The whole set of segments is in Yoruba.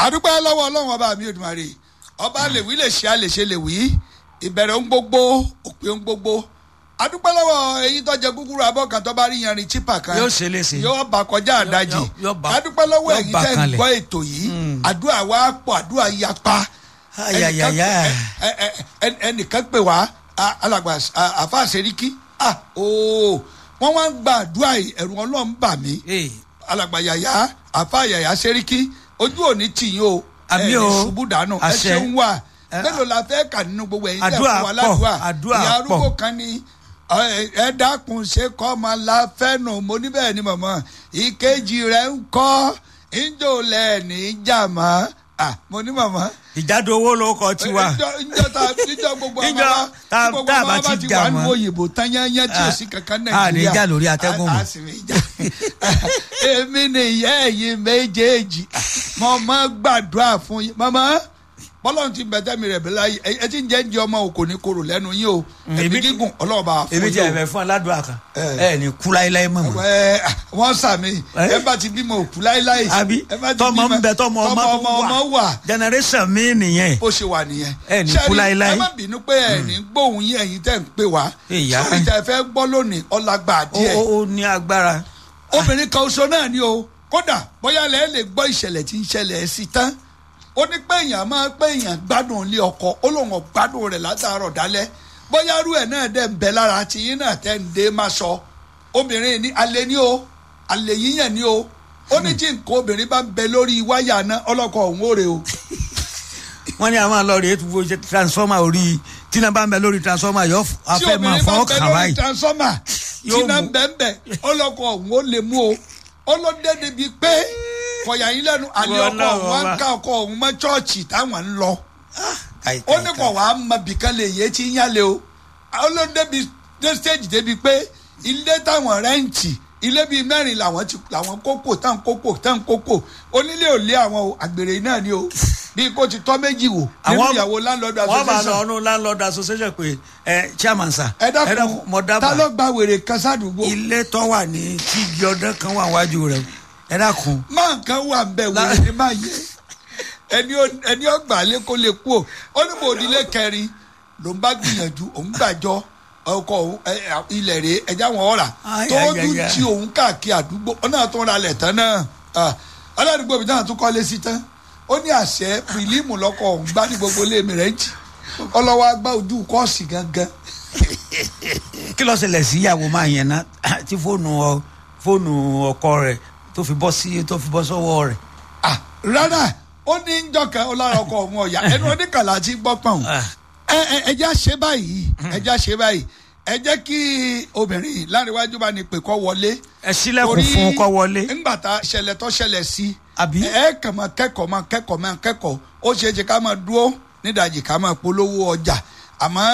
àdúpẹ́ lọ́wọ́ ọlọ́run ọba mi Èdùmàrè ọba lèwí lè ṣe àlèṣe lèwí ìbẹ̀rẹ̀ ń gbogbo òpin ń gbogbo àdúpẹ́ lọ́wọ́ èyí tó jẹ kúkúrú abọ́ kan tó bá rí yanrìn chípà kan Yóò ṣe léṣe. yóò bá kọjá àdájì yóò- yóò bá- àdúpẹ́ lọ́wọ́ yóò èyí bá tẹ́ ń kanlẹ̀. gbọ́ ètò yìí àdúrà wa pọ̀ àdúrà yapa Ayayaya. ẹnìkan- ẹ- ẹ- ẹ- ẹnìkan pè wá a- alàgbà a- àfa àṣeríkí ah ooo wọ́n wá ń gba àdúrà yìí ẹ̀rù ọlọ́run bà mí Ee, alàgbà yàyà àfa yàyà sẹ́ríkì ojú òní tìyín o Àmì ẹ̀ ní o. ṣubú dànù ẹ Àṣẹ. ṣeun wà Ẹ- mélòó la fẹ́ kà nínú gbogbo ẹ̀yin tẹ̀ Àdúrà fún wa pọ̀, ládùúà àdúrà ìyá arúgbó pọ̀. kan ní ẹ ẹ dákun ṣe kọ́ ọmọ la fẹ́nu mo ní bẹ́ẹ̀ ni mọ̀mọ́ ìkejì rẹ̀ ń kọ́ ìjọ lẹ́ẹ̀ni jàmọ́ ah mo ní mọ̀mọ́ ìjádò owó ló kọ tiwa. Níjọ́- níjọ́ tá- níjọ́ gbogbo àwọn Níjọ́ wa- tá- gbogbo tá a àwọn bá wa ti ti jà wà ní mọ́. òyìnbó tán yányán tí ò sí kankan a ní nàìjíríà jà lórí atẹ́gùn mọ́. a sì ní jà èmi nìyẹn ẹ̀yin méjèèjì mo máa gbàdúrà fún yín màmá bọ́lọ́run ti bẹ̀tẹ̀ mi rẹ̀ bí láyé ẹ ẹ ti ń jẹ́ ń jẹ ọmọ òkò ní korò lẹ́nu yín o ẹ̀mí èmi- gígùn ọlọ́run bá wa fún èmi yín jẹ o ẹ̀fẹ̀ fún aládùn àkàn Ẹ. ẹ ní kú láéláé mọ̀ mọ́. ẹ wọ́n sàmì Ẹ? ẹ bá ti bímọ òkú láéláé àbí ẹ bá ti tọmọ bímọ- ń bẹ tọmọ ọmọ ọmọ tó ọmọ wà wà generation mi nìyẹn. bó ṣe wà nìyẹn. Ẹ ní Ṣé kú rí, láéláé. ẹ má bínú pé ẹ ní gbóhùn yín ẹ̀yin tẹ́ ń pè wá. Ìyá. sórí ìjà ẹ fẹ́ gbọ́ lónìí ọlágbà ó díẹ̀. ó- ó ní agbára. obìnrin kan oṣù náà ni o kódà bóyá lẹ́ẹ̀ lè gbọ́ ìṣẹ̀lẹ̀ tí ń ṣẹlẹ̀ sí tán. ó ní pé èèyàn máa pé èèyàn gbádùn ilé ọkọ ó lóun ò gbádùn rẹ̀ látàárọ̀ dálẹ́ bóyá rú ẹ̀ náà dẹ̀ ń bẹ lára tí yín náà tẹ́ ń dé má sọ obìnrin ní alẹ́ ní o alẹ́ yíyàn ní o ó ní tí nǹkan obìnrin bá ń bẹ lórí wáyà náà ọlọ́kọ̀ òun ó rè o. wọ́n ní àwọn lọ rèé wo ṣe transformer orí tí náà bá ń bẹ lórí transformer yóò f- tí afẹ́ máa obìnrin bá fọ́ bẹ kàn lórí báyìí. transformer tí Yóò náà mú. ń bẹ ń bẹ ọlọ́kọ̀ òun ó lè mú o ọlọ́dẹ débi pé kọ̀yà yín lẹ́nu àlẹ́ Wọ́n ọkọ̀ náà òun wá wọ́n ń ká ọkọ̀ òun mọ́ chọ́ọ̀chì táwọn ń lọ Káì, ó káì, ní káì. kọ̀ wá mọ bìkan lè yé tí ń yálé o ọlọ́dẹ bi dé stage débi pé ilé táwọn rẹ́ǹtì ilé bíi mẹ́rin làwọn ti làwọn kókò tán kókò tán kókò onílé ò lé àwọn o àgbèrè náà ni o bí kò ti tọ́ méjì wò nínú ìyàwó landlord wọ́n bá lọ association ọdún landlord association pé ẹ chairman sir ẹ dákun mo ta dábàá ló gba wèrè kan sádùúgbò ilé tó wà ní tígi ọdún kan wà wájú rẹ ẹ dákun máa kan wà ń bẹ wèrè ní máa yẹ ẹni ó- ẹni ọgbà lé kó lè kú o ó ní mo òdìlé kẹrin ló ń bá gbìyànjú òun gbàjọ ọkọ òun ẹ, ẹ, ilẹ̀ rèé ẹja wọn ọ̀rà Ay, tó ay, dún ay, ay. tí òun káàkiri àdúgbò ọ náà tó ń ra lẹ̀ tán náà Ah, aládùúgbò mi náà tún kọ́lé sí tán ó ní àṣẹ pìlímù lọ́kọ̀ òun gbá ní gbogbo ilé mi rẹ̀ ń jì ọlọ́wọ́ agbá ojú kọ́ọ̀sì gangan kí ló ṣẹlẹ̀ sí ìyàwó máa yẹn ná tí fóònù ọ fóònù ọkọ rẹ tó fi bọ́ sí tó fi bọ́ sọ́wọ́ rẹ̀ Ah, rárá ó ní ń jọkẹ́ ọlára ọkọ̀ òun ọ̀yà ẹnu oníkàlà ti gbọ́ pọ̀n Ah. ẹ ẹ ẹ jẹ́ ṣe báyìí ẹ jẹ́ ṣe báyìí ẹ jẹ́ kí obìnrin láríwájú bá ní pè kọ́ wọlé. ẹ sílẹ̀kùn fún un kó wọlé ńgbà tá ṣẹlẹ̀ tó ṣẹlẹ̀ sí. Àbí? ẹ kàn máa kẹ́kọ̀ọ́ máa kẹ́kọ̀ọ́ máa kẹ́kọ̀ọ́ ó ṣeé ṣe ká máa dúró nídàjì ká máa polówó ọjà àmọ́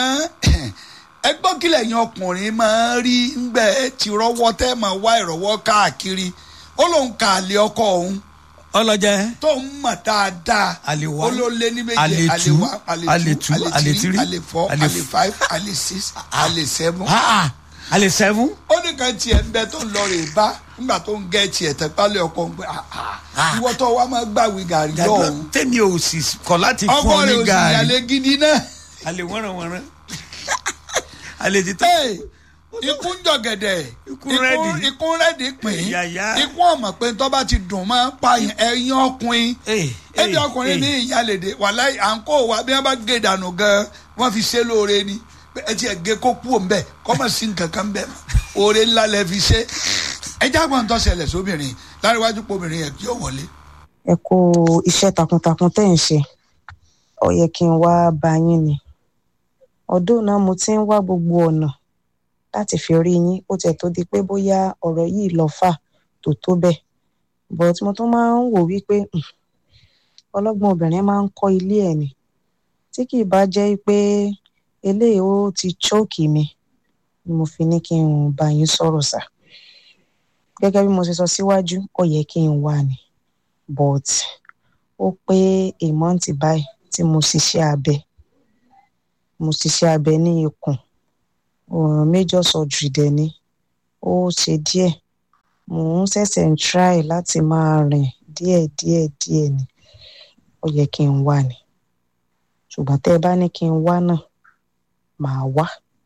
ẹ gbọ́ kílẹ̀ yẹn ọkùnrin máa rí ńgbẹ́ tí rọ́wọ́ tẹ́ máa wá ìrọ̀wọ́ káàkiri ó lóun kà á lé ọkọ òun ọlọjẹ tó ń mọ̀ dáadáa Àlè one, ó ló lé ní méje àlè àlè two, one àlè àlè two two, àlè àlè three three, àlè four àlè àlè f- five àlè six àlè seven. alẹ sẹfún ó ní kan tiẹ̀ ń bẹ tó ń lọ rè bá nígbà tó ń gẹ́ tiẹ̀ tẹ́ pálẹ̀ ọkọ̀ ń pẹ́ ìwọ tó wá máa gbàwé gàrí lọ́hùn. tèmi ò sì kọ láti fún ọkọ ọ rẹ̀ ní ò sì gàárì yàlẹ́ gidi náà. alẹ wọnranwọnran alẹ ti tó Hey, ikú ń jọ̀gẹ̀dẹ̀ Ikú rẹ́dì. ikú rẹ́dì pín Yàyà. ikú ọ̀mọ̀ pé tó bá ti dùn máa ń pa ẹyin ọkùnrin Hey, ẹbí hey, ọkùnrin hey. ní ìyálèdè wàláì à ń kó wa bí wọ́n bá gé dànù gan wọ́n fi ṣe lóore ni Pé ẹ ti ẹ̀ gé kó kú òun bẹ́ẹ̀ kọ́mọ̀ sí nǹkan kan bẹ́ẹ̀ mọ́. oore ńlá lẹ fi ṣe ẹ jágbọ́n tó ṣẹlẹ̀ sóbìnrin láríwájú pé obìnrin yẹn kí ó wọlé. ẹ kó iṣẹ́ takuntakun tẹ́ ń ṣe ó yẹ kí n wá bá yín ni ọdún náà mo ti ń wá gbogbo ọ̀nà láti fi rí yín ó tiẹ̀ tó di pé bóyá ọ̀rọ̀ yìí lọ fà tó tó bẹ́ẹ̀ but mo tún máa ń wò wípé hmm, ọlọ́gbọ́n obìnrin máa ń kọ́ ilé ẹ̀ ni tí kì í bá jẹ́ pé eléyìí ó ti chóòkì mi ni mo fi ní kí n bá yín sọ̀rọ̀ sà gẹ́gẹ́ bí mo ṣe sọ síwájú ó yẹ kí n wà ní but ó pé a month báyìí tí mo ṣiṣẹ́ abẹ mo ṣiṣẹ́ abẹ ní ikùn uh, major surgery dẹ̀ ni ó ṣe díẹ̀ mò ń ṣẹ̀ṣẹ̀ ń try láti máa rìn díẹ̀ díẹ̀ díẹ̀ ni ó yẹ kí n wá ni ṣùgbọ́n tẹ́ ẹ bá ní kí n wá náà màá wá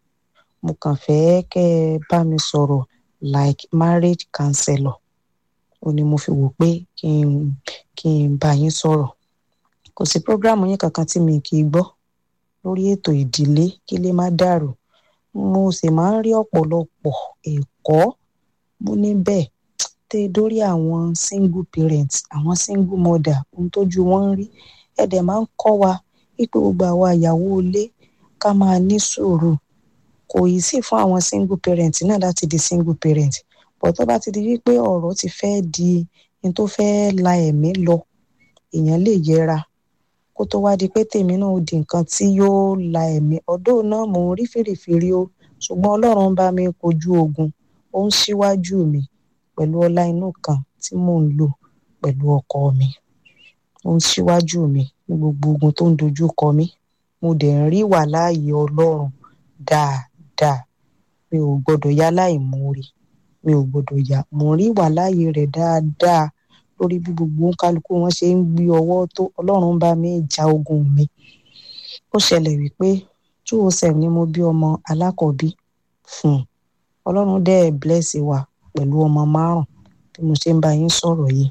mo kàn fẹ́ kẹ́ ẹ bá mi sọ̀rọ̀ like marriage counselor ó ní mo fi wò pé kí n kí n bá yín sọ̀rọ̀ kò sí prógráàmù yín kankan tí mi kì í gbọ́ lórí ètò ìdílé kí lè má dàrú mo sì máa ń rí ọ̀pọ̀lọpọ̀ ẹ̀kọ́ mo ní bẹ́ẹ̀ tẹ́ dórí àwọn single parents àwọn single mother ohun tójú wọn ń rí ẹ dẹ̀ máa ń kọ́ wa wípé gbogbo àwa ìyàwó ilé ká máa ní sùúrù kò yí sí fún àwọn single parents náà láti di single parent bọ̀ tó bá ti di wípé ọ̀rọ̀ ti fẹ́ di ní tó fẹ́ la ẹ̀mí lọ èèyàn lè yẹra kó tó wá di pé tèmi náà ó di nǹkan tí yóò la ẹ̀mí ọ̀dọ́ náà mò ń rí fèrèfèrè o ṣùgbọ́n ọlọ́run bá mi kojú ogun ó ń ṣíwájú mi pẹ̀lú ọlá inú kan tí mò ń lò pẹ̀lú ọkọ mi ó ń ṣíwájú mi ní gbogbo ogun tó ń dojú kọ mí mo dẹ̀ ń rí wà láàyè ọlọ́run dáadáa mi ò gbọ́dọ̀ yá láìmoore mi ò gbọ́dọ̀ yá mo ń rí wà láàyè rẹ̀ dáadáa lórí bí gbogbo kálukú wọn ṣe ń gbé ọwọ́ tó ọlọ́run bá mi ja ogun mi ó ṣẹlẹ̀ wípé two oh seven ni mo bí ọmọ alákọ̀ọ́bí fún un ọlọ́run dẹ̀ bless wa pẹ̀lú ọmọ márùn bí mo ṣe ń bá yín sọ̀rọ̀ yìí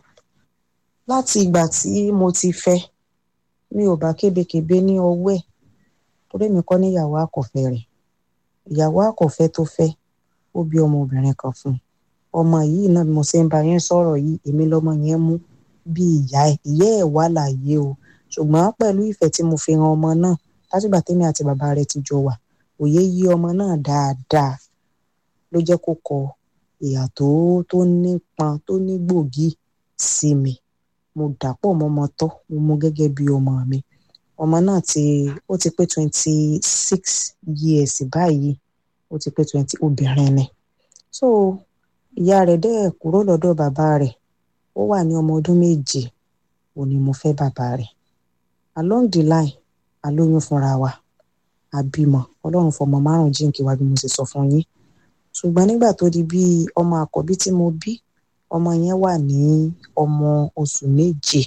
láti ìgbà tí mo ti fẹ́ mi ò bá kébékébé ní ọwọ́ ẹ̀ torí mi kọ́ níyàwó àkọ́fẹ́ rẹ̀ ìyàwó àkọ́fẹ́ tó fẹ́ ó bí ọmọ obìnrin kan fún un ọmọ yìí náà bí mo ṣe ń bá yín sọ̀rọ̀ yìí èmi lọ́mọ yẹn mú bí ìyá ẹ̀ ìyá ẹ̀ wà láàyè o ṣùgbọ́n pẹ̀lú ìfẹ́ tí mo fi hàn ọmọ náà látìgbà tèmi àti bàbá rẹ̀ ti jọ wà òye yí ọmọ náà dáadáa ló jẹ́ kó kọ ìyà tó tó nípọn tó ní gbòógì sí mi mo dàpọ̀ mọ́ ọmọ tọ́ mo mú gẹ́gẹ́ bí ọmọ mi ọmọ náà ti ó ti pé twenty six years báyìí ó ti pé twenty obìnrin ni so ìyá rẹ̀ dẹ̀ kúrò lọ́dọ̀ bàbá rẹ̀ ó wà ní ọmọ ọdún méje ò ní mo fẹ́ bàbá rẹ̀ along the line a lóyún fúnra wa a bímọ ọlọ́run fọmọ márùn jíǹkí wa bí mo ṣe sọ fún yín ṣùgbọ́n nígbà tó di bí ọmọ àkọ́bí tí mo bí ọmọ yẹn wà ní ọmọ oṣù méje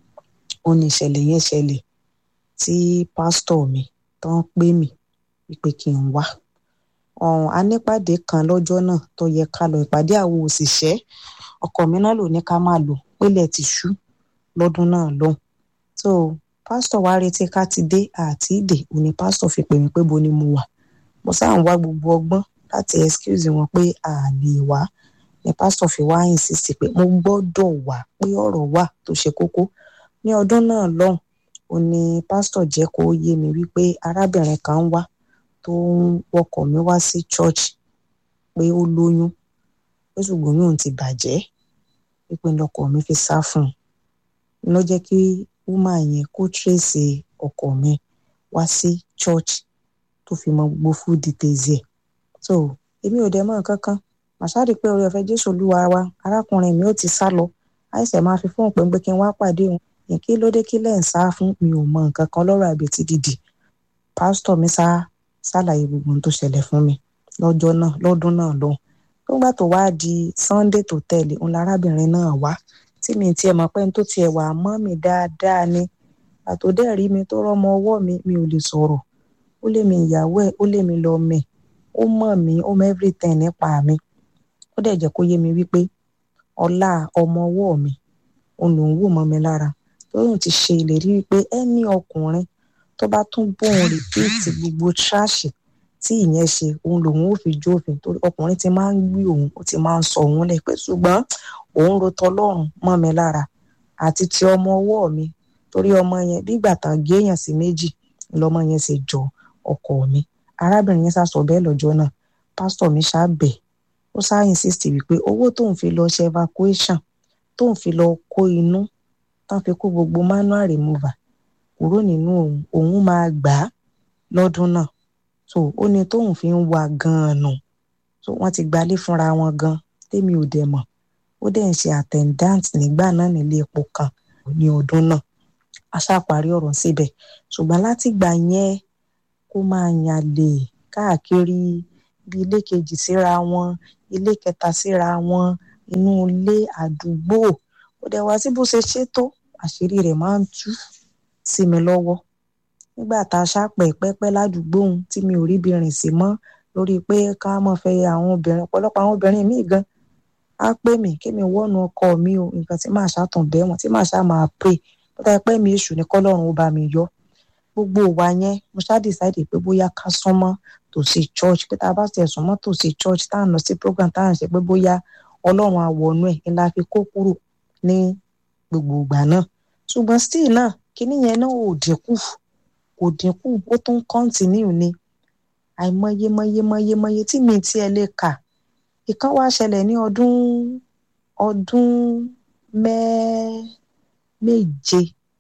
ó ní ìṣẹ̀lẹ̀ yẹn ṣẹlẹ̀ tí pásítọ̀ mi tán pè mí wípé kí n wá ọ̀hún a nípàdé kan lọ́jọ́ náà tó yẹ ká lọ ìpàdé àwọn òṣìṣẹ́ ọkọ mi náà ló ní ká máa lò pélé ti ṣú lọ́dún náà lọ́hùn so pásítọ̀ wá retí ká ti dé àti ìdè òní pásítọ̀ fi pè mí pé bo ni mo wà mo sáà ń wá gbogbo ọgbọ́n láti excuse wọn pé a lè wá ni pásítọ̀ fi wá insist pé mo gbọ́dọ̀ wá pé ọ̀rọ̀ wà tó ṣe kókó ní ọdún náà lọ́hùn ó ní pásítọ̀ jẹ́ kó yé mi wípé arábìnrin kan wá tó ń wọkọ̀ mi wá sí church pé ó lóyún pé ṣùgbọ́n yóò ti bàjẹ́ pípé lọkọ mi fi sá fún un ló jẹ́ kí woman yẹn kó trace ọkọ mi wá sí church tó fi mọ gbogbo full details ẹ̀ so èmi ò dẹ̀ mọ̀ nǹkan kan màṣáàdì pé orí ọ̀fẹ́ jésù olúwa wa arákùnrin mi ó ti sá lọ àìsàn máa fi fóun pé ń pé kí n wá pàdé òun ní kí ló dé kí lẹ́ ń sá fún mi ò mọ nǹkan kan lọ́rọ̀ àbètí dìdì pásítọ̀ mi sá ṣàlàyé gbogbo ohun tó ṣẹlẹ̀ fún mi lọ́jọ́ náà lọ́dún náà lọ́hùn nígbà tó wá di sunday tó tẹ̀lé òun lárábìnrin náà wá tí mi tiẹ̀ mọ̀ pé ní tó tiẹ̀ wà mọ́ mi dáadáa ni àtòdẹ́ rí mi tó rọ́mọ ọwọ́ mi mi ò lè sọ̀rọ̀ ó lé mi ìyàwó ẹ̀ ó lé mi lọ mẹ́ ó mọ̀ mí ó mọ everything nípa mi ó dẹ̀ jẹ́ kó yé mi wípé ọlá ọmọ ọwọ́ mi òun lòún wò mọ́ mi lára lóyún ti ṣe ìlérí wípé ẹni ọkùnrin tó bá tún bóun rìpíìtì gbogbo tíráàṣì tí ìyẹn ṣe òun lòun ò fi jófin torí ọkùnrin ti máa ń gbé òun ó ti máa ń sọ òun lẹ pé ṣùgbọ́n òun ro tọlọ́run mọ́ mi lára àti ti ọmọ ọwọ́ mi torí ọmọ yẹn bígbà tán géèyàn sí méjì lọmọ yẹn ṣe jọ ọkọ mi arábìnrin yẹn sàsọ bẹ́ẹ̀ lọ́jọ́ náà pásítọ̀ mi ṣàbẹ̀ ó ṣáà insist wípé owó tóun fi lọ ṣe evacuation tóun fi lọ kó inú tán fi kó gbogbo manual remover kúrò nínú òun òun máa gbà á lọ́dún náà so ó ní tóun fi ń wá gan-an nù so wọ́n ti gbalé fúnra wọn gan tèmi ò dẹ̀ mọ̀ ó dẹ̀ ń ṣe attendant nígbà náà nílé epo kan ní ọdún náà a ṣàparí ọ̀rọ̀ síbẹ̀ ṣùgbọ́n látìgbà yẹn kó máa yàlè káàkiri bí ilé kejì síra wọn ilé kẹta síra wọn inú ilé àdúgbò ó dẹ̀ wá sí bó ṣe ṣètò àṣírí rẹ̀ máa ń tú sí mi lọ́wọ́ nígbà tá a ṣàpẹ̀ pẹ́pẹ́ ládùúgbò ohun tí mi ò rí bí rìn sí mọ́ lórí pé ká mọ̀ fẹ́ àwọn obìnrin ọ̀pọ̀lọpọ̀ àwọn obìnrin míì gan á pè mí kí mi wọ́nu ọkọ mi o nǹkan tí màá ṣàtàn bẹ́ẹ̀ wọ́n tí màá ṣá máa pray bó ta pẹ́ mi èṣù ní kọ́lọ́run ó bá mi yọ gbogbo ìwà yẹn mo ṣá decide pé bóyá ká súnmọ́ tòsí church pé tá a bá tẹ̀ súnmọ́ tòsí church tá à ń lọ sí program tá à ń ṣe pé bóyá ọlọ́run àwọ̀nú ẹ̀ ńlá fi kó kúrò ní gbogbo ìgbà náà ṣùgbọ́n still náà kíní yẹn náà ò dínkù kò dínkù ó tún continue ni àìmọye mọye mọye mọye tí mi tiẹ̀ lè kà ìkan wá ṣẹlẹ̀ ní ọdún ọdún mẹ́ẹ́ méje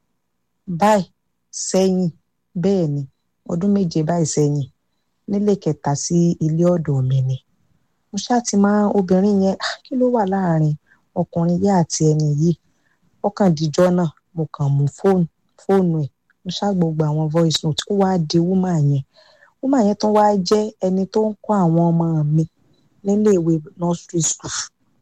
báyìí sẹ́yìn bẹ́ẹ̀ ni ọdún méje báyìí sẹ́yìn nílé kẹta sí ilé ọ̀dọ̀ mi ni mo ṣáà ti máa obìnrin yẹn kí ló wà láàrin ọkùnrin yìí àti ẹni yìí ọkàn díjọ́ náà mo kàn mú fóònù fóònù ẹ̀ mo ṣáà gbogbo àwọn voice note ó wáá di wúmà yẹn wúmà yẹn tún wáá jẹ́ ẹni tó ń kọ́ àwọn ọmọ mi níléèwé nursery school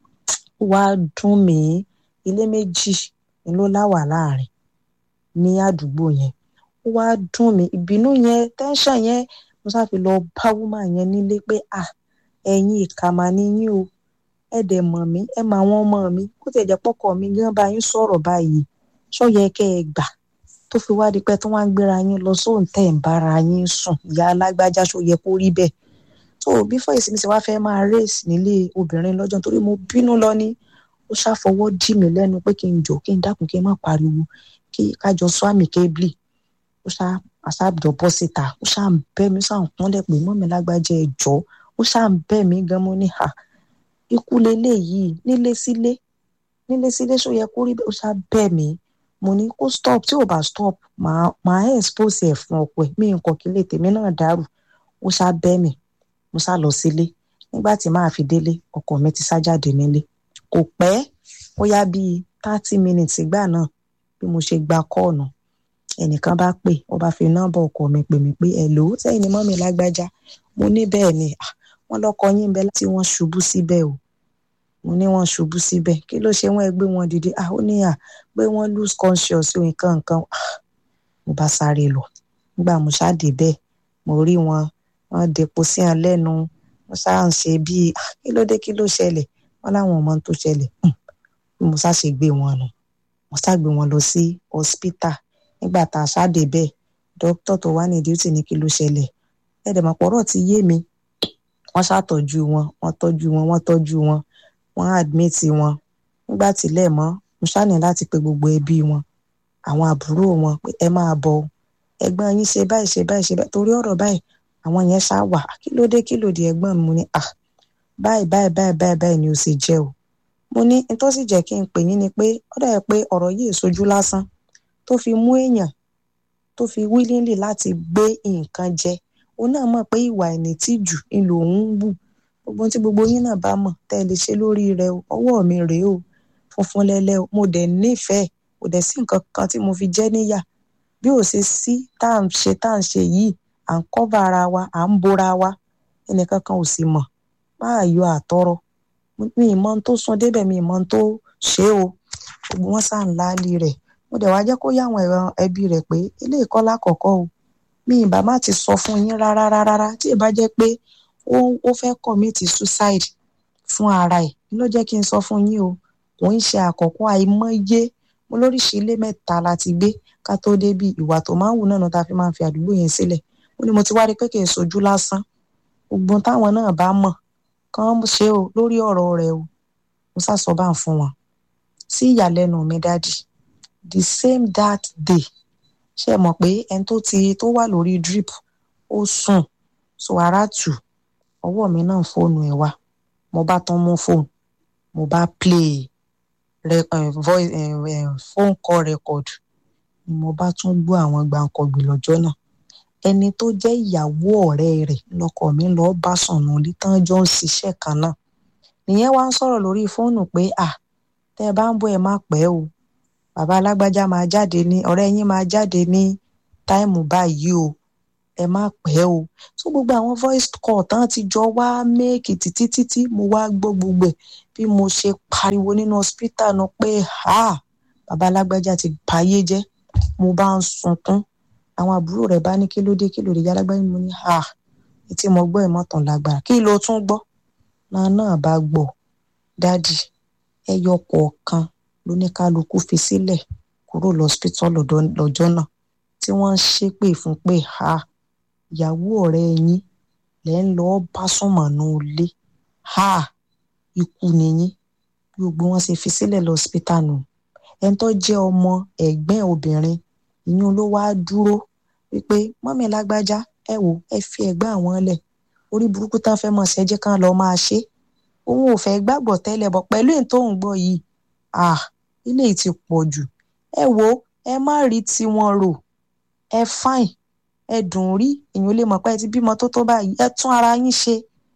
ó wáá dùn mí ilé méjì ni ló láwà láàrin ní àdúgbò yẹn ó wá dùn mí ìbínú yẹn tẹ́ńṣàn yẹn mo sáfi lọ bá wúmà yẹn nílé pé à ẹ̀yin ìkà mà ni yín o ẹ dẹ̀ mọ̀ mí ẹ mọ àwọn ọmọ mi kó tẹ̀ jẹ́ pọ́kọ mi gan bá yín sọ̀rọ̀ báyìí ṣọ́yẹ kẹ́ ẹ gbà tó fi wá di pé tí wọ́n á gbéra yín lọ sóhun tẹ̀ ń bára yín sùn ìyá alágbájá ṣọ́yẹ kó rí bẹ́ẹ̀ tó bí fọ́ ìsinmi sì wá fẹ́ máa rèsì nílé obìnrin lọ́jọ́ torí mo bínú lọ ní ó ṣàfọwọ́ dì mí lẹ́nu pé kí n jò kí n dákun kí n má pariwo kí kájọ sọ àmì kébìlì ó ṣá àṣàbìjọ bọ́ síta ó ṣá ń bẹ́ mi ṣá ń kúnlẹ̀ pé mọ́ mi lágbájá ẹ jọ ó ṣá ń bẹ́ mi gan mo ní ha ikú lélẹ̀ yìí nílé sílé nílé sílé ṣó yẹ kó rí bẹ́ẹ̀ ó ṣá bẹ́ mi mo ní kó stop tí ò bá stop màá màá expose ẹ̀ fún ọkọ ẹ̀ mí nǹkan kí lè tèmi náà dàrú ó ṣá bẹ́ mi mo ṣá lọ sílé nígbà tí màá fi délé ọkọ mi ti sá jáde nílé kò pẹ́ ó yá bíi thirty minutes ìgbà náà bí mo ṣe gba kọ́ọ̀nù ẹnìkan bá pè ó bá fi nọ́mbà ọkọ mi pè mí pé ẹ̀lò sẹ́yìn ni mọ́mí lágbájá mo ní bẹ́ẹ̀ ni wọ́n lọ́kọ yín bẹ́ẹ̀ tí wọ́n ṣubú síbẹ̀ o mo ní wọ́n ṣubú síbẹ̀ kí ló ṣe wọ́n gbé wọn dìde ah ó ní à pé wọ́n lose conscious nǹkan nǹkan mo bá sáré lọ nígbà mo ṣáàdé bẹ́ẹ̀ mo rí wọn wọ́n depo sí hàn lẹ́nu wọ́n ṣáà ń ṣe bíi kí ló dé kí ló ṣẹlẹ̀ wọ́n láwọn ọmọ tó ṣẹlẹ̀ bí mo ṣáà ṣe gbé wọn nù mo ṣáà gbé wọn lọ sí hospital nígbà tá a ṣáàdé bẹ́ẹ̀ dókítà tó wà ní duty ní kí ló ṣẹlẹ̀ ẹ̀ẹ́dẹ̀mọ̀pọ̀rọ̀ ti yé mi wọ́n ṣàtọ́jú wọn wọ́n tọ́jú wọn wọ́n tọ́jú wọn wọ́n admit wọn nígbà tílẹ̀ mọ́ mo ṣàní láti pe gbogbo ẹbí wọn àwọn àbúrò wọn pé ẹ máa bọ̀ ẹ̀gbọ́n yín ṣe báyìí ṣe báyìí ṣe báyìí torí ọ̀rọ̀ báyìí àwọn yẹn ṣá wà kí ló dé kí ló di ẹ̀gbọ́n mi mo ní à báyìí báyìí báyìí báyìí báyìí ni ó sì jẹ́ o mo ní n tó sì jẹ́ kí n pè yín ni pé ó dà pé ọ̀rọ̀ yìí sojú lásán tó fi mú èèyàn tó fi willingly láti gbé nǹkan jẹ òun náà mọ̀ pé ìwà ìnítìjú ni lòun ń wù gbogbo tí gbogbo yín náà bá mọ̀ tẹ́ ẹ lè ṣe lórí rẹ o ọwọ́ mi rèé o funfun lẹ́lẹ́ o mo dẹ̀ nífẹ̀ẹ́ kò dẹ̀ sí nǹkan kan tí mo fi jẹ́ níyà bí ò ṣe sí tá à ń ṣe tá à ń ṣe yìí à ń kọ́va ara wa à ń bora wa ẹnìkan kan ò sì mọ̀ máa yọ àtọrọ mi ì mọ ohun tó sún débẹ̀ mi ì mọ ohun tó ṣe o gbogbo wọn sá ń láálí rẹ̀ mo dẹ̀ wá jẹ́ kó yá àwọn ẹ̀rọ ẹbí rẹ̀ pé ilé ìkọ́ lákọ̀ọ́kọ́ o mi ì bá má ti sọ fún yín rárá rárá tí ì bá jẹ́ pé ó ó fẹ́ commit suicide fún ara ẹ̀ ló jẹ́ kí n sọ fún yín o kò ń ṣe àkọ́kọ́ àìmọye mo lóríṣìí ilé mẹ́ta la ti gbé ká tó débi ìwà tó máa ń wù náà tá a fi máa ń fi àdúgbò yẹn sílẹ̀ ó ní mo ti wá rí pé kì í sojú lásán gbogbo táwọn náà bá mọ̀ kàn ṣe o lórí ọ̀rọ̀ rẹ̀ o mo sàsọ bá ń fún wọn sí ìyàlẹ́nu mi dádì the same that day ṣe mọ̀ pé ẹni tó ti tó wà lórí drip ó sùn so ara tù ọwọ́ mi náà fóònù ẹ̀ wá mo bá tán mú fóònù mo bá play re, uh, voice, uh, phone call record ni mo bá tún gbọ́ àwọn gbàǹkọ̀gbì lọ́jọ́ náà ẹni tó jẹ́ ìyàwó ọ̀rẹ́ rẹ̀ lọkọ mi lọ bá sọ̀nà lítàn jọ ń ṣiṣẹ́ kan náà nìyẹn wá ń sọ̀rọ̀ lórí fóònù pé à tẹ́ ẹ bá ń bọ̀ ẹ má pẹ́ o bàbá alágbájá máa jáde ní ọ̀rẹ́ yín máa jáde ní táìmù báyìí o ẹ má pẹ́ o tó gbogbo àwọn voice call tán ti jọ wá méèkì títí títí mo wá gbọ́ gbogbo ẹ̀ bí mo ṣe pariwo nínú hospital náà pé ha bàbá alágbájá ti báyé jẹ́ mo bá ń sunkún àwọn àbúrò rẹ̀ bá ní kí ló dé kí ló dé jálágbáyé mo ní ha etí mo gbọ́ ìmọ̀tàn lágbára kí ló tún gbọ́ náà náà bá gbọ́ dádì ẹyọ kọ̀ọ̀kan lóníkálukú fi sílẹ̀ kúrò lọ́sítọ́ lọ́jọ́ náà tí wọ́n ń ṣépè fún pé ha ìyàwó ọ̀rẹ́ yín lẹ́ ń lọ́ọ́ bá sùnmọ̀nù ilé ha ikú nìyín bí gbogbo wọn ṣe fi sílẹ̀ lọ́sítà nù ẹni tó jẹ́ ọmọ ẹ̀gbẹ́ obìnrin ìyún ló wá dúró wípé mọ́mí lágbájá ẹ wò ẹ fi ẹ̀gbẹ́ àwọn lẹ̀ orí burúkú tán fẹ́ mọ̀ ṣẹ́jẹ́ kan lọ́ọ́ máa ṣe òun ò fẹ́ gbàgbọ́ tẹ́lẹ̀ bọ̀ pẹ̀lú èyí tó ń gbọ́ yìí ah ilé yìí ti pọ̀ jù ẹ wo ẹ má rí tiwọn rò ẹ fáìn ẹ dùn rí èèyàn lè mọ̀ pé ẹ ti bímọ tó tó báyìí ẹ tún ara yín ṣe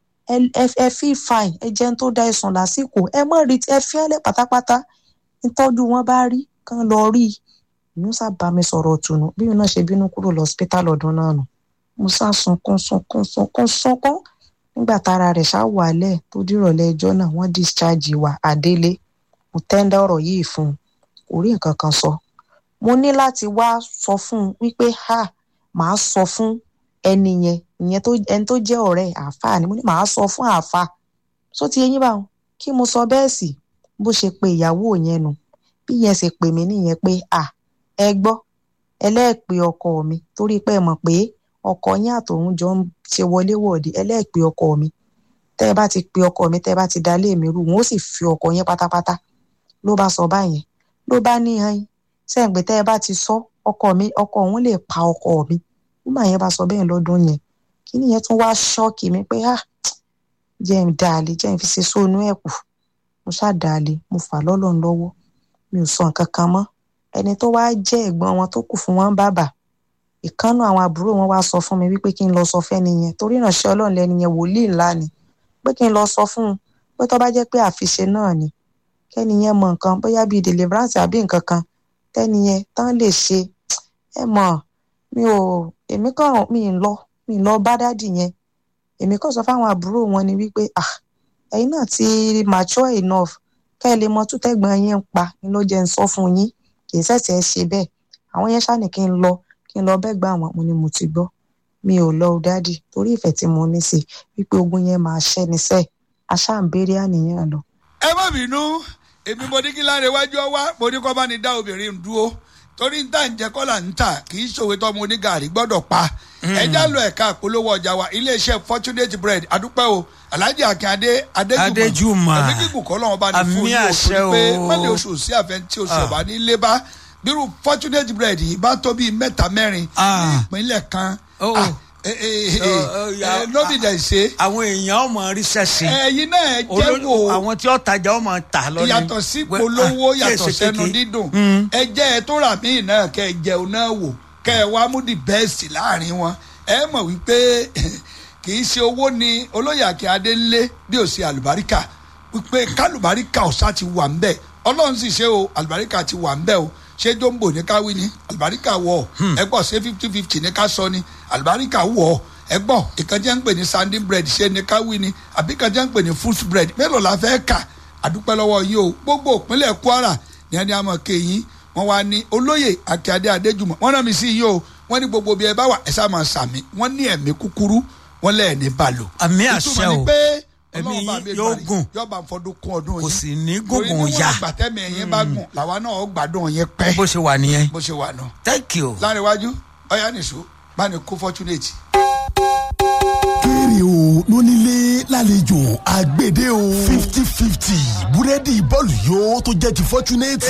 ẹ fi fáìn ẹ jẹun tó da ẹsùn lásìkò ẹ má rí ẹ fi ẹlẹ pátápátá nítọ́jú wọn bá rí kán lọ rí i inú sábà mi sọ̀rọ̀ ọ̀tùnú bí mi náà ṣe bínú kúrò lọ́sípítà lọ́dún náà nù mo sá sunkún sunkún sunkún sunkún nígbà tára rẹ̀ ṣá wàálẹ̀ tó dìrọ̀lẹ́ ẹjọ́ náà wọ́n discharge wa àdélé mo tẹ́ńdá ọ̀rọ̀ yìí fún un kò rí nǹkan kan sọ mo ní láti wá sọ fún un wípé ha màá sọ fún ẹni yẹn ìyẹn tó ẹni tó jẹ́ ọ̀rẹ́ àáfàá ni mo ní màá sọ fún àáfàá só ti eyín báwọn kí mo sọ bẹ́ẹ̀ sì bó ṣe pe ìyàwó yẹn nu bí yẹn ṣe pè mí nìyẹn pé à ẹ gbọ́ ẹlẹ́ẹ̀pẹ́ ọkọ mi torí pé ẹ mọ̀ pé ọkọ yín àtòun jọ ń ṣe wọléwọ̀de ẹlẹ́ẹ̀pẹ́ ọkọ mi tẹ́ ẹ bá ti pe ọkọ mi tẹ́ ẹ bá ti dalé mi rú wọn ó sì fi ọkọ yẹn pátápátá ló bá sọ báyẹn ló bá ní hàn sẹ́yìn pé tẹ́ ẹ bá ti sọ ọkọ mi ọkọ òun lè pa ọkọ mi nígbà yẹn bá sọ bẹ́ẹ̀ lọ́dún yẹn kí nìyẹn tún wá ṣọ́ọ̀kì mi pé ah jẹ́ ń dàlẹ́ jẹ́ ń fi ṣe sóònù ẹ̀ kù mo ṣáà dàlẹ́ mo fà lọ́lọ́run lọ́wọ́ mi ò sọ nǹkan kan mọ́ ẹni tó wá jẹ́ ẹ̀gbọ́n wọn tó kù fún wọn bàbà ìkànnù àwọn àbúrò wọn wá sọ fún mi wípé kí n lọ sọ fẹ́ni yẹn torí ìránṣẹ́ ọlọ́run lẹ́ni yẹn wòlíì ńlá ni pé kí n lọ sọ fún un pé tó bá jẹ́ pé àfiṣe náà ni kẹ́ni yẹn mọ nǹkan bóyá bíi deliverance àbí nǹkan kan tẹ́ni yẹn tán lè ṣe ẹ mọ̀ mi ò èmi kàn mi ń lọ mi ń lọ bá dádì yẹn èmi kàn sọ fáwọn àbúrò wọn ni wípé ah ẹ̀yin náà ti mature enough kẹ́ ẹ lè mọ tútẹ́gbọ̀n yín ń pa ni ló jẹ́ ń sọ fún yín kì í ṣẹ̀ṣẹ̀ ṣe bẹ́ẹ̀ àwọn yẹn ṣáà ní kí n lọ kí n lọ bẹ́ẹ̀ gbà wọ́n mo ni mo ti gbọ́ mi ò lọ dádì torí ìfẹ́ tí mo ní sí wípé ogun yẹn máa ṣẹ́ ni sẹ́ẹ̀ aṣá ń béèrè àníyàn lọ. ẹ má bínú èmi mo ní kí láre wájú ọwá mo ní kó bá ní dá obìnrin dúró torí ń tà ń jẹ kọ́là ń tà kì í ṣòwe tọ́mọ onígàrí gbọ́dọ̀ pa ẹja lọ ẹ̀ka àpolówó ọjà wa iléeṣẹ́ fortunate bread adúpẹ́ o alhaji akínyadé Adéjùmọ̀. ẹ̀mí kíkù kọ́ lọ́wọ́ bá ní Àmì fún yín o àṣẹ torí pé o. mọ́lẹ̀ oṣù sí àfẹ́ tí oṣù ọ̀bá ní lé bá bírú fortunate bread yìí bá tó bíi mẹ́ta mẹ́rin ní Ah. ìpínlẹ̀ kan Oh. Ah, eh, eh, eh, Oh, oh, ya- eh, lóbi dẹ̀ ṣe àwọn èèyàn ọmọ ríṣẹ́ sí ẹ̀yin náà ẹ jẹ́ olójú wò àwọn tí ó tajà ọmọ tà lọ́nà yàtọ̀ sí polówó yàtọ̀ sẹ́nu dídùn ẹ jẹ́ ẹ tó rà míì náà kẹ́ ẹ jẹun náà wò kẹ́ ẹ wá mú di bẹ́ẹ̀sì láàrin wọn ẹ mọ̀ wípé kì í ṣe owó ni olóyè Akínyadé ń lé bí ò sí àlùbáríkà wípé kálùbáríkà ọ̀sá ti wà ń bẹ̀ ọlọ́run sì ṣe o àlùbáríkà ti wà ń bẹ̀ o ṣé jombo ní ká wí ni àlùbáríkà wọ̀ ẹ gbọ́ ṣé fifty fifty ní ká sọ ni àlùbáríkà wọ̀ ẹ gbọ́ ìkànjẹ́ ń pè ní sanding bread ṣé ní ká wí ni àbí ìkànjẹ́ ń pè ní fruit bread mélòó la fẹ́ kà àdúpẹ́ lọ́wọ́ yìí o gbogbo ìpínlẹ̀ Kwara ní ẹni àmọ́ kéyìn wọ́n wá ní olóyè Akínyadé Adéjùmọ̀ wọ́n rán mi sí yìí o wọ́n ní gbogbo bí ẹ bá wà ẹ sá máa sàmì wọ́n ní ẹ̀mí kúkúrú wọ́n lẹ́ẹ̀ ní balò. Àmì àṣẹ ìtumọ̀ ni o. pé Ẹ̀mí Ọlọ́run bá yín mi yóò gbàrí, gùn. yóò bá ń fọdún kún ọdún kò yìí sì ní torí gùngùn níwọ̀n ya àgbàtẹ́mi ẹ̀yìn bá gùn làwa náà ó gbádùn yẹn pẹ́ bó ṣe wà nìyẹn bó ṣe wà náà. thank you. láàrin iwájú ọ̀yá nìṣó bá ní kó fortunate. kéré o lónílé lálejò àgbèdè o fifty fifty búrẹ́dì bọ́ọ̀lù yóò tó jẹ́ ti fọ́túnẹ́tì.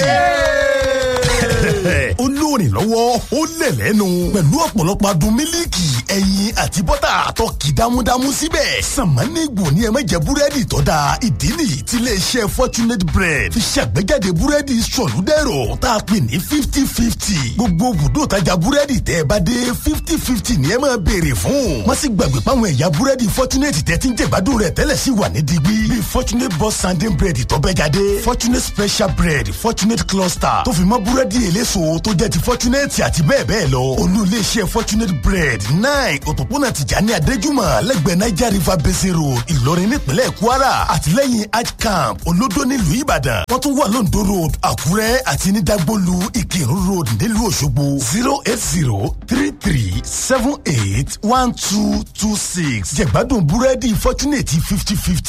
ó lóòrìn lọ́wọ́ ó lẹ̀ lẹ́nu pẹ̀lú ọ̀pọ̀lọpọ̀ adùn mílíkì ẹyin àti bọ́tà tó kì dámúdámú síbẹ̀. sàmánìgbò ni ẹ má jẹ búrẹ́dì tó da ìdí nìyí tí iléeṣẹ́ fortunate bread fi ṣàgbéjáde búrẹ́dì sọ̀lúdẹ̀rọ̀ tá a pè ní fifty fifty. gbogbo bùdó tajà búrẹ́dì tẹ́ ẹ bá dé fifty fifty ni ẹ máa béèrè fún. má sì gbàgbé páwọn ẹ̀yà búrẹ́dì fortunate tẹ́ ti ń jẹ̀gbádùn rẹ̀ tẹ́lẹ̀ sí wà ní digbí. bíi fortunate boss sanding bread tó bẹ́ jáde fortunate special bread fortunate cluster tó fi mọ́ búrẹ́dì eléso tó jẹ́ ti fortunate àti bẹ́ẹ̀ bẹ́ẹ̀ lọ olú iléeṣẹ́ fortunate bread nine òpópónà tìjàní adéjúmọ̀ lẹ́gbẹ̀ẹ́ niger river basin road ìlọrin nípínlẹ̀ kwara àtìlẹ́yìn hajj camp olódó nílùú ìbàdàn wọ́n tún wà lóńdó road àkúrẹ́ àti ní dagbolu ìkírun road nílùú òṣogbo zero eight zero three three seven eight one two two six jẹ̀gbádùn búrẹ́dì fortunate fifty fifty